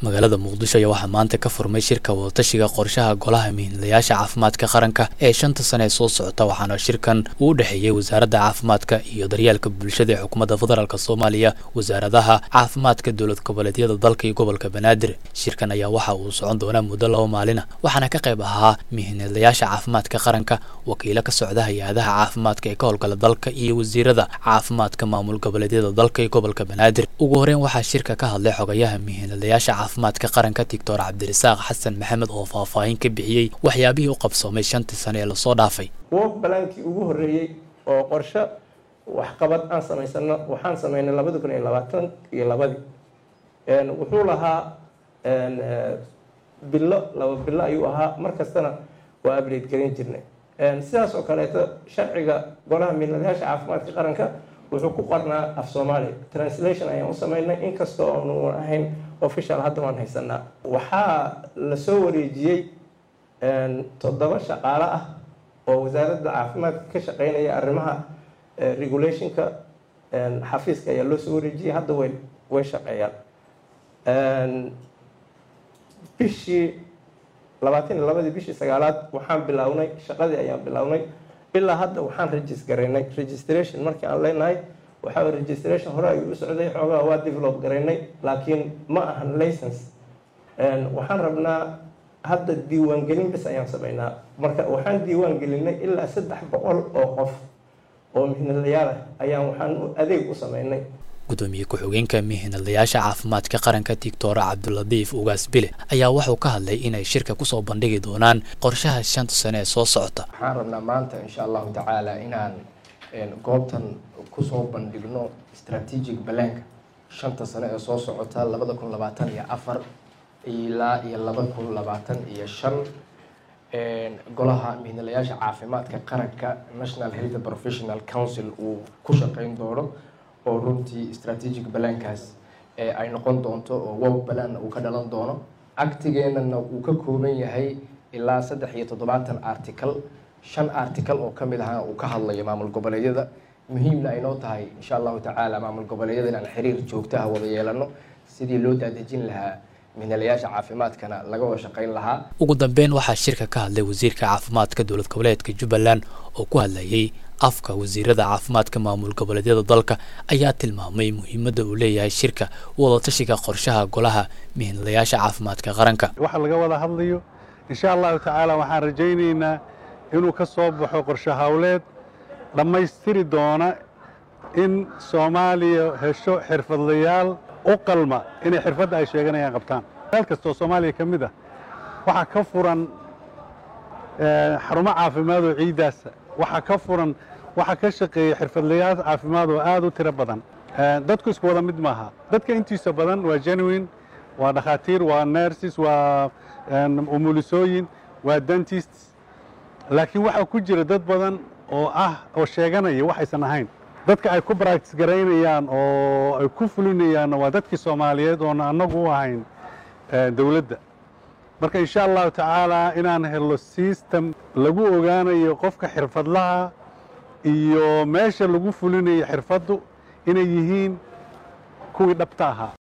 magaalada muqdisho ayaa waxaa maanta ka furmay shirka wadatashiga qorshaha golaha mihinlayaasha caafimaadka qaranka ee shanta sane ee soo socota waxaana shirkan uu u dhexeeyey wasaaradda caafimaadka iyo daryeelka bulshada ee xukuumadda federaalk soomaaliya wasaaradaha caafimaadka dowlad goboleedyada dalka iyo gobolka banaadir shirkan ayaa waxa uu socon doonaa muddo laba maalina waxaana ka qayb ahaa mihinlayaasha caafimaadka qaranka wakiilo ka socda hay-adaha caafimaadka ee ka howlgala dalka iyo wasiirada caafimaadka maamul goboleedyada dalka iyo gobolka banaadir ugu horeyn waxaa shirka ka hadlay xogayaha mihinlayaasha caafimaadka qaranka doctor cabdirasaaq xasan maxamed oo faahfaahin ka bixiyey waxyaabihii u qabsoomay shantii sane ee lasoo dhaafay work balaankii ugu horreeyey oo qorshe waxqabad aan samaysano waxaan sameynay labadi kun iyo labaatan iyo labadii wuxuu lahaa bilo laba bilo ayuu ahaa mar kastana waa update garin jirnay sidaas oo kaleeto sharciga golaha mihinlayaasha caafimaadka qaranka wuxuu ku qornaa af soomaaliya translation ayaan u sameynay inkastoo aanu ahayn official hadda waan haysanaa waxaa lasoo wareejiyey toddoba shaqaale ah oo wasaaradda caafimaadka ka shaqeynaya arrimaha regulationka xafiiska ayaa loo soo wareejiyey hadda way way shaqeeyaan bishii labaatan iyo labadii bishii sagaalaad waxaan bilownay shaqadii ayaan bilownay ilaa hadda waxaan regis garaynay registration markii aan leenahay waxaa registration hore ayuu u socday xoogaa waa develop garaynay laakiin ma ahan license waxaan rabnaa hadda diiwaangelin bis ayaan sameynaa marka waxaan diiwaan gelinay ilaa saddex boqol oo qof oo mihinalayaal ah ayaan waxaan adeeg u sameynay gudoomiye ku-xigeenka mihinalayaasha caafimaadka qaranka doctor cabdiladiif ugaas bile ayaa wuxuu ka hadlay inay shirka kusoo bandhigi doonaan qorshaha shanta sane ee soo socota waxaan rabnaa maanta insha allahu tacaala inaan goobtan kusoo bandhigno strategic balanka shanta sane ee soo socota labada kun labaatan iyo afar ilaa iyo laba kun labaatan iyo shan golaha mihinalayaasha caafimaadka qaranka national health professional council uu ku shaqeyn doono oo runtii strategic balankaas ay noqon doonto oo wow balan uu ka dhalan doono actigeenana uu ka kooban yahay ilaa saddex iyo toddobaatan article shan article oo kamid ahana uu ka hadlayo maamul goboleedyada muhiimna ay noo tahay insha allahu tacaala maamul goboleedyada inaan xiriir joogtaha wada yeelano sidii loo daadejin lahaa mihinalayaasha caafimaadkana laga wada shaqeyn lahaa ugu dambeyn waxaa shirka ka hadlay wasiirka caafimaadka dowlad goboleedka jubbaland oo ku hadlayay afka wasiirada caafimaadka maamul goboleedyada dalka ayaa tilmaamay muhiimadda uu leeyahay shirka wadatashiga qorshaha golaha mihinlayaasha caafimaadka qaranka waxa laga wada hadlayo insha allahu tacaala waxaan rajaynaynaa inuu ka soo baxo qorshe hawleed dhammaystiri doona in soomaaliya hesho xirfadlayaal u qalma inay xirfadda ay sheeganayaan qabtaan meel kastoo soomaaliya ka mid ah waxaa ka furan xarumo caafimaad oo ciiddaasa waxaa ka furan waxaa ka shaqeeya xirfadlayaal caafimaad oo aad u tiro badan dadku isku wada mid maaha dadka intiisa badan waa genuine waa dhakhaatiir waa nerses waa umulisooyin waa dentist laakiin waxaa ku jira dad badan oo ah oo sheeganaya waxaysan ahayn dadka ay ku bractis garaynayaan oo ay ku fulinayaanna waa dadkii soomaaliyeed oona annagu u ahayn dowladda marka insha allahu tacaala inaan helo system lagu ogaanayo qofka xirfadlaha iyo meesha lagu fulinayo xirfaddu inay yihiin kuwii dhabta ahaa